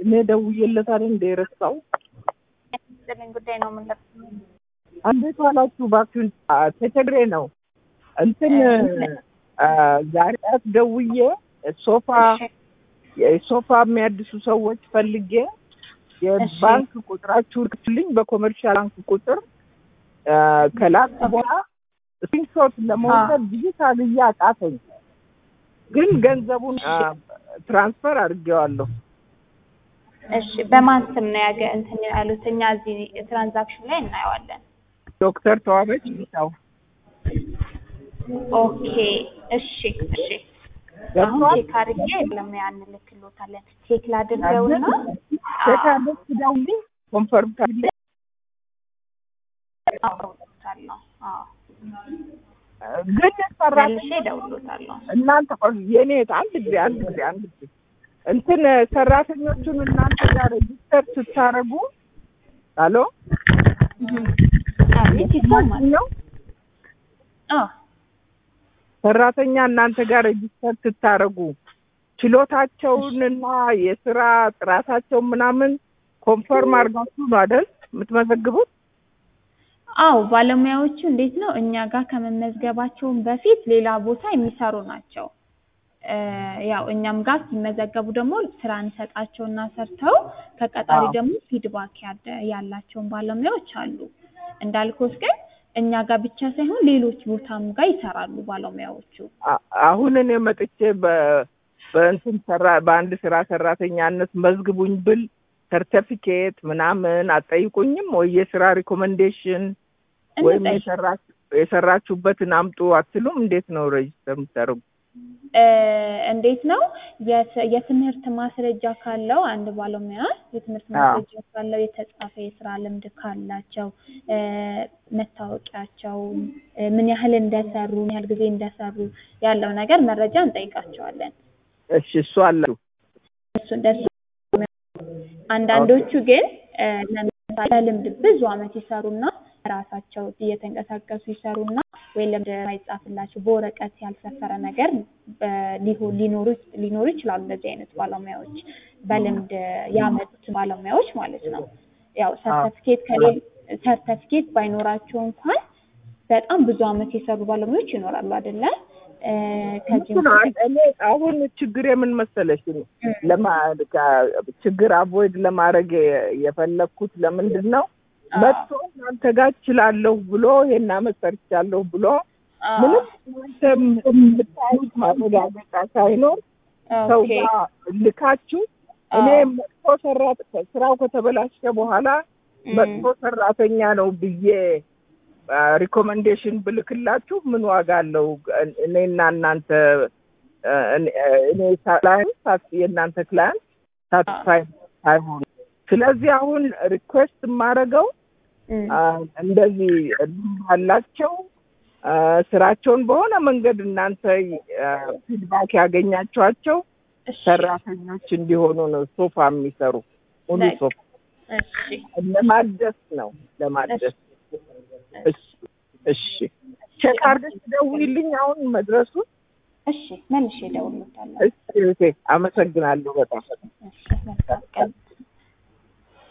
እኔ ደውዬለታል እንደ ረሳው ያስጥልኝ ጉዳይ ነው የምንለፍ እንዴት ዋላችሁ? እባክህን አ፣ ተቸግሬ ነው እንትን አ፣ ዛሬ ጠዋት ደውዬ ሶፋ የሶፋ የሚያድሱ ሰዎች ፈልጌ የባንክ ቁጥራችሁ ልክልኝ በኮመርሻል ባንክ ቁጥር አ፣ ከላክ በኋላ ስክሪንሾት ለመውሰድ ብዙ ታግዬ አቃተኝ። ግን ገንዘቡን አ፣ ትራንስፈር አድርጌዋለሁ። እሺ በማን ስም ነው ያገ እንትን ያሉት? እኛ እዚህ ትራንዛክሽን ላይ እናየዋለን። ዶክተር ተዋበች ቢታው ኦኬ እሺ እሺ። አሁን ገብቷል። ቼክ አድርጌ ለሙያ እንልክሎታለን። ቼክ ላድርገውና ሴካለች ደውልኝ ኮንፈርም ካለ አውቀውታለሁ። አዎ ግን ሰራተኛ መልሼ እደውልሎታለሁ። እናንተ ቆይ የኔ አንድ ጊዜ አንድ ጊዜ አንድ ጊዜ እንትን ሰራተኞቹን እናንተ ጋር ሬጅስተር ስታረጉ አሎ አቤት ይሰማል። ነው አዎ ሰራተኛ እናንተ ጋር ሬጅስተር ስታረጉ ችሎታቸውንና የስራ ጥራታቸውን ምናምን ኮንፈርም አድርጋችሁ ነው አይደል የምትመዘግቡት? አዎ ባለሙያዎቹ እንዴት ነው እኛ ጋር ከመመዝገባቸውን በፊት ሌላ ቦታ የሚሰሩ ናቸው። እ ያው እኛም ጋር ሲመዘገቡ ደግሞ ስራ እንሰጣቸውና ሰርተው ከቀጣሪ አዎ። ደግሞ ፊድባክ ያደ- ያላቸውን ባለሙያዎች አሉ። እንዳልኩት ግን እኛ ጋር ብቻ ሳይሆን ሌሎች ቦታም ጋር ይሰራሉ ባለሙያዎቹ። አ- አሁን እኔ መጥቼ በ- በእንትን ሰራ በአንድ ስራ ሰራተኛነት መዝግቡኝ ብል ሰርተፊኬት ምናምን አትጠይቁኝም ወይ የስራ ሪኮመንዴሽን ወይም እንጠይቅ የሰራች- የሰራችሁበትን አምጡ አትሉም? እንዴት ነው ሬጅስተር የምታደርጉ? እ እንዴት ነው የት- የትምህርት ማስረጃ ካለው አንድ ባለሙያ የትምህርት አዎ። ማስረጃ ካለው የተጻፈ የስራ ልምድ ካላቸው እ መታወቂያቸው እ ምን ያህል እንደሰሩ ምን ያህል ጊዜ እንደሰሩ ያለው ነገር መረጃ እንጠይቃቸዋለን። እሺ እሱ አላችሁ እሱ እንደሱ አንዳንዶቹ ግን እ ለምሳሌ በልምድ ብዙ አመት ይሰሩና ራሳቸው እየተንቀሳቀሱ ይሰሩና ወይ ልምድ ማይጻፍላቸው በወረቀት ያልሰፈረ ነገር በ- ሊሆ- ሊኖሩ ሊኖሩ ይችላሉ። እንደዚህ አይነት ባለሙያዎች በልምድ ያመጡት ባለሙያዎች ማለት ነው። ያው ሰርተፊኬት ከሌል ሰርተፊኬት ባይኖራቸው እንኳን በጣም ብዙ አመት የሰሩ ባለሙያዎች ይኖራሉ አይደለ? እ ከዚህም እንትን አይ- እኔ አሁን ችግር የምን መሰለሽ ለማ ካ- ችግር አቮይድ ለማድረግ የ- የፈለግኩት ለምንድን ነው አዎ፣ መጥቶ እናንተ ጋር እችላለሁ ብሎ ይሄን አመት ሰርቻለሁ ብሎ አዎ፣ ምንም እናንተ የምታዩት ማረጋገጫ ሳይኖር ሰው ኦኬ፣ ጋር ልካችሁ እኔ አዎ፣ መጥፎ ሰራት ስራው ከተበላሸ በኋላ እም፣ መጥፎ ሰራተኛ ነው ብዬ ሪኮመንዴሽን ብልክላችሁ ምን ዋጋ አለው? እኔና እናንተ አ፣ እኔ እኔ ክላይንት ሳት- የእናንተ ክላይንት ሳትስፋይ ሳይሆን ስለዚህ አሁን ሪኩዌስት የማደርገው እም፣ አ፣ እንደዚህ ልምድ አላቸው አ፣ ስራቸውን በሆነ መንገድ እናንተ ፊድባክ ያገኛቸዋቸው እሺ፣ ሰራተኞች እንዲሆኑ ነው። ሶፋ የሚሰሩ ሙሉ በቃ። ሶፋ እሺ፣ ለማደስ ነው ለማደስ። እሺ እሺ፣ ቼክ አድርገሽ ደውይልኝ አሁን መድረሱን። እሺ መልሼ እደውልልዎታለሁ። እሺ እህቴ፣ አመሰግናለሁ በጣም እሺ መልካም ቀን።